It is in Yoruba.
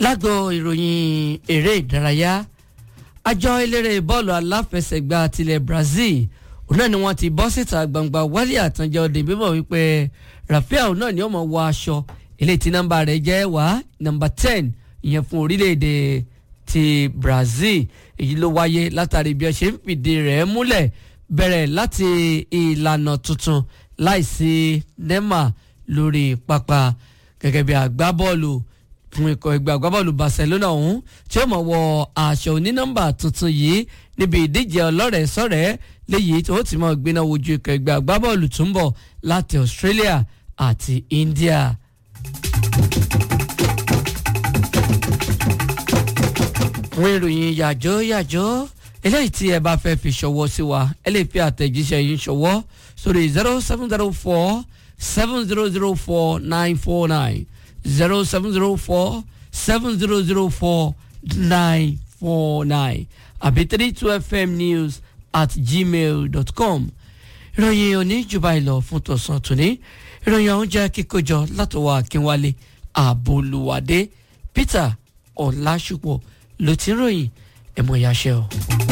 lágbo ìròyìn eré ìdárayá àjọ eléré bọ́ọ̀lù aláfẹsẹ̀gbá tilẹ̀ Brazil òun náà ni wọ́n ti bọ́ síta gbangba wálé àtànjẹ ọdẹ bíbọ̀ wípé Rafael náà ni ó máa wọ aṣọ eléyìí tí nọ́mbà rẹ̀ jẹ́ wá nọ́mbà ten ìyẹn fún orílẹ̀-èdè ti Brazil èyí ló wáyé látàrí bí ó ṣe ń fìdí rẹ̀ múlẹ̀ bẹ̀rẹ̀ láti ìlànà tuntun láìsí Neymar lórí pápá gẹ́gẹ́ bí agbábọ́ọ̀lù fún ikọ̀ ẹgbẹ́ agbábọ́ọ̀lù Barcelona ọ̀hún tí ó mọ̀ wọ aṣọ onínọ́mbà tuntun yìí níbi ìdíje ọlọ́rẹ̀ẹ́ sọ̀rẹ́ léyìí tí ó ti mọ̀ gbiná wojú ikọ̀ ẹgbẹ́ agbábọ́ọ̀lù tó ń bọ̀ láti Australia àti India. fún ìròyìn yàjọ́ yàjọ́ eléyìí tí ẹ bá fẹ́ fi ṣọwọ́ sí wa ẹ lè fi àtẹ̀jíṣẹ́ yín ṣọwọ́ sórí zero seven zero four seven zero zero four nine four nine zero seven zero four seven zero zero four nine four nine àbí three two fm news at gmail dot com ìròyìn òní jùbà ìlọ fún tọ̀sán tòní ìròyìn ọ̀hún jẹ́ kíkójọ látọwọ́ akínwálé àbólúwádé peter ọ̀làṣùpọ̀ ló ti ń ròyìn ẹ̀mọ̀ ìyáṣẹ́ o.